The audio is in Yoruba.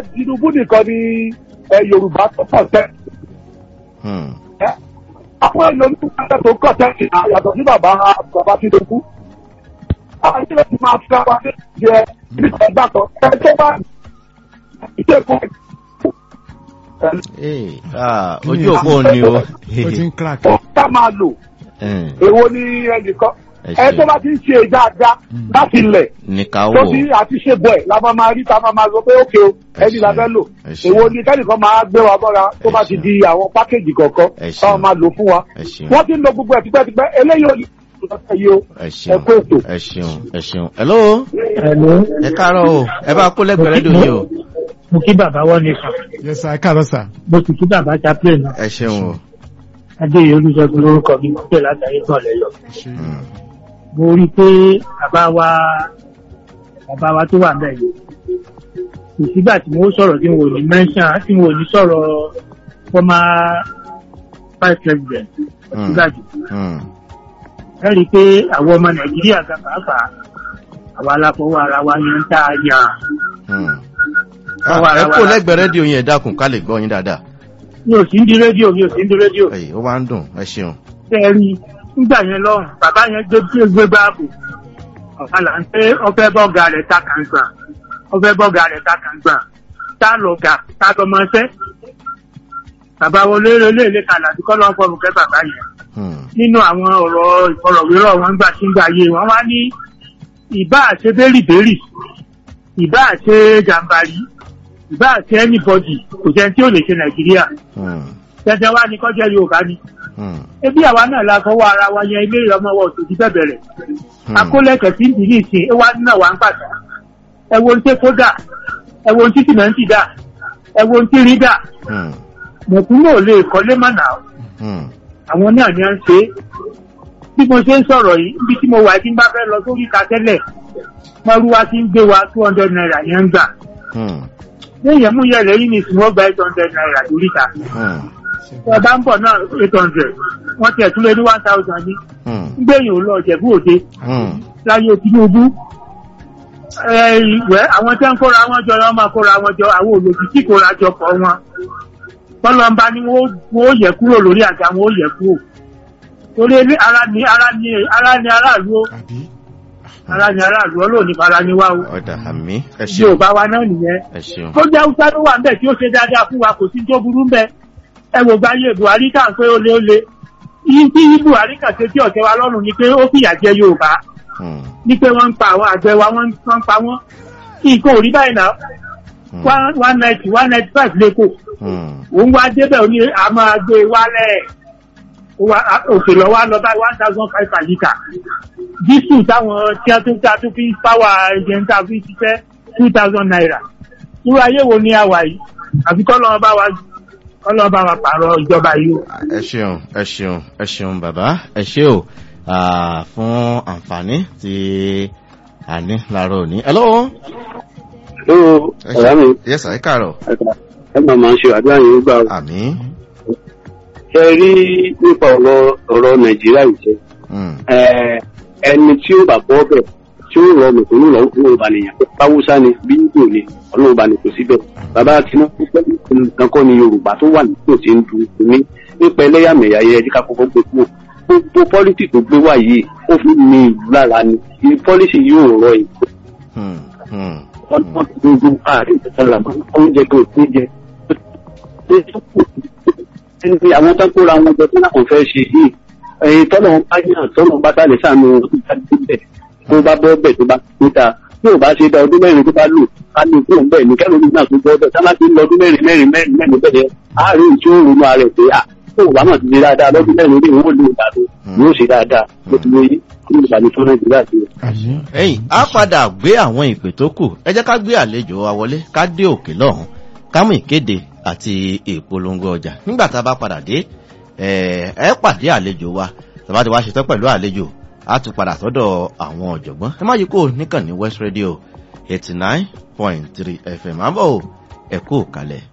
Tinubu nìkan ni ẹ, Yorùbá tó pọ̀ tẹ́ Hmm. àwọn èèyàn ní ìpínlẹ̀ tó kọ̀ tẹ́sí àyàtọ̀ sí bàbá bàbá Tinubu. àwọn ilé tí máa fi wá sí jẹ nípa ẹgbà kan ẹ tó bá ìṣe fún Eh, ah, ojú òpó ni o. ó ti ń crack. ẹ ká máa lò Eh, èwo ni ẹnìkan ẹ ẹ tó ṣe bá ti ń ṣe dáadáa láti ilẹ̀ ní ká tó wò. ti àti ṣe bọ̀ ẹ̀ la máa máa rí ta máa máa sọ pé ókè o ẹni la fẹ́ lò ẹ ṣe. èwo ni kẹ́nìkan máa gbé wa mọ́ra tó bá ti di àwọn pákéjì kọ̀ọ̀kan ẹ ṣe. táwọn máa lò fún wa ẹ ṣeun wọ́n ti ń lo gbogbo ẹ̀ tipẹ́tipẹ́ eléyìí ò ní ìlọsẹ̀ yìí o ẹ ẹ ṣeun kú ètò. ẹ ṣeun ẹ ṣeun. hello Hello. ẹ káàárọ̀ o ẹ bá kó lẹ́gbẹ̀ẹ́ rédíò yìí o. Mo kí bàbá wọ́n ní kan. yes sir ẹ káàárọ̀ sir. Mo sì kí bàbá chaplain náà. ẹ ṣeun o. Adéyẹ Olúṣẹ́gun lórúkọ mi mo pè látàrí kan lẹ́yọ̀. ẹ ṣe Hmm. Mo rí i pé bàbá wa bàbá wa tó wà bẹ́ẹ̀ yìí. Kò sígbà tí mo sọ̀rọ̀ tí mo ò ní mẹ́ńṣán tí mo ò ní sọ̀rọ̀ former vice president. Hmm. Sígbàjù. Hmm. Ẹ rí i pé àwọn ọmọ Nàìjíríà gan pàápàá àwa aláfọwọ́ ara wa ni ń tá a yàn. Hmm. Ọwọ́ Ah, ẹ ara kó wa. lẹ́gbẹ̀ẹ́ rédíò yẹn ẹ dákun ká lè gbọ́ yín dáadáa. Mi ò sí ń di rédíò mi ò sí ń di rédíò. Ẹyìn ó wá ń dùn ẹ ṣeun. tẹ́ ẹ rí nígbà yẹn lọ́rùn bàbá yẹn gbé gbé gbé báàbò ọ̀gá là ń pé ọfẹ́ bọ́ọ̀gà rẹ̀ ta kàǹgbà ọfẹ́ bọ́ọ̀gà rẹ̀ ta kàǹgbà tá lọ̀gà tá lọ́mọṣẹ́ bàbá wo lérè léèlé kalà tí kọ́ lọ́n fọlùkẹ́ bàbá yẹn Hmm. nínú àwọn ọ̀rọ̀ ìfọ̀rọ̀wérọ̀ wọn gbà tí ń gbà yé wọn wá ní ìbá àṣẹ bẹ́rìbẹ́rì ìbá àṣẹ jàǹbàrí ìbá àṣẹ anybody kò jẹ́ tí ó lè ṣe nàìjíríà Hmm. tẹ́tẹ́ wá ní kọ́jẹ́ yorùbá ni Hmm. ebi àwa náà la fọwọ́ ara wa yẹn ilé ọmọ wa òtòjú bẹ̀bẹ̀ rẹ̀ Hmm. akólẹ̀kẹ̀ tí ń dì ní ìsìn ẹ wá náà wà ń pàtó ẹ wo ní tẹ́kọ́ dà ẹ wo ní tí sìmẹ́ǹtì dà ẹ wo ní tí rí dà Hmm. mọ̀kúnmọ̀ ò lè kọ́lé mọ̀nà Hmm. àwọn náà ni à ń ṣe é bí mo ṣe ń sọ̀rọ̀ yìí níbi tí mo wà tí ń bá fẹ́ lọ sórí ìta tẹ́lẹ̀ mọ́rúwá tí ń gbé wa two hundred naira yẹn ń gbà Hmm. léèyàn mú yẹlẹ yìí ní ìsìn wọ́n gba eight hundred naira lórí ìta Hmm. tí ẹ bá ń bọ̀ náà eight hundred wọ́n tiẹ̀ tún lé ní one thousand ní Hmm. gbẹ̀yìn ò lọ Ìjẹ̀bú Òde Hmm. láyé Tinubu ẹ ìwẹ́ àwọn tí wọ́n kóra wọn jọ wọ́n máa kóra wọn jọ àwọn olòdì tí kóra jọ pọ̀ wọn tọ́lọ́mbá ni wọ́n ó yẹ kúrò lórí àga wọn ó yẹ kúrò torí ilé ara ni ara ni ara ni aráàlú ó àbí. ara ni aráàlú ọlọ́run ní fara ni wá o ọ̀dà àmì ẹ bí ò ṣeun bá wa náà nìyẹn ẹ ṣeun. tó jẹ́ haúsá ló wà ńbẹ̀ tí ó ṣe dáadáa fún wa kò sí tó burú ńbẹ̀ ẹ wò gbáyé Buhari kà ń pé ó lé ó lé yìí tí Buhari kà ṣe tí ọ̀tẹ̀ wa lọ́rùn ni pé ó fìyà jẹ Yorùbá Hmm. ní pé wọ́n ń pa àwọn àgbẹ̀ wa wọ́n ń wọ́n ń pa wọ́n nǹkan ò rí báyìí náà Hmm. one one ninety one ninety five lẹ́kọ̀ọ́ Hmm. òun wá débẹ̀ ó ní a máa gbé e wálẹ̀ Wa- a- òkèlè wa lọ báyìí one thousand five per litre dísù táwọn tí wọ́n tún tí a tún fi pàwà ẹ̀jẹ̀ ń ta fi ṣiṣẹ́ two thousand naira irú ayé wo ni a wà yìí àfi kọ́ lọ́wọ́ bá wa kọ́ lọ́wọ́ bá wa pààrọ̀ ìjọba yìí o. ẹ ṣeun ẹ ṣeun ẹ ṣeun bàbá ẹ ṣe o ah, fún àǹfààní tí a ní láàárọ̀ òní. hello. ó ẹ ọ̀rá mi yes sir, ẹ káàárọ̀. ẹ máa máa ṣe àdúrà yẹn gbà ó. àmì. ṣe rí nípa ọ̀rọ̀ ọ̀rọ̀ nàìjíríà yìí ṣe Hmm. ẹni tí ó bá bọ́ bẹ̀ tí ó rọ mẹ̀kúnnù lọ ọlọ́run bá nìyàn báwúsá ni bí yíyó ni ọlọ́run bá ní kò síbẹ̀ bàbá tinubu pẹ̀lú nǹkan kọ́ ni yorùbá tó wà nípò tí ń du omi nípa ẹlẹ́yàmẹ̀yà yẹ ẹ̀dí ká kọ́kọ́ gbé kúrò gbogbo pọ́lítì tó gbé wá yìí ó fi ní ìlú lára ni pọ́lítì yóò rọ ìkó Hmm. Hmm. wọ́n wọ́n ti gbogbo ààrẹ ìtẹ̀sán làmọ́ oúnjẹ tó ní jẹ. ẹni pé àwọn tó ń kóra wọn jọ tó náà kàn fẹ́ ṣe yìí ẹyin tọ́lọ̀ ń bá yàn tọ́lọ̀ ń bá tàlẹ̀ sànù wọn tó bá dé bẹ̀ tó bá bọ́ bẹ̀ tó bá níta tí ò bá ṣe dá ọdún mẹ́rin tó bá lò ká ní kúrò bẹ́ẹ̀ ní kẹ́lómi náà tó gbọ́ bẹ́ẹ̀ sábà ti ń lọ ọdún mẹ́rin mẹ́rin mẹ́rin mẹ́rin bẹ́ẹ̀ àárín tí ó ronú ara ẹ̀ pé à tó ò bá mọ̀ ti ṣe dáadáa lọ́dún mẹ́rin orí ìwọ́n lè dà tó yóò ṣe dáadáa ló ti lóye kí ló bá ní tó nàìjíríà sí i. àbí. ẹ̀yin á padà gbé àwọn ìpè tó kù ẹ jẹ́ ká gbé àlejò wa wọlé ká dé òkè lọ́hùn ká mú ìkéde àti ìpolongo ọjà nígbà tá a bá padà dé ẹ ẹ pàdé àlejò wa tàbá ti wá ṣetán pẹ̀lú àlejò á tún padà sọ́dọ̀ àwọn ọ̀jọ̀gbọ́n ẹ má yí kó níkànnì west radio eighty nine point three fm àbọ̀ ẹ kú òkàlẹ̀.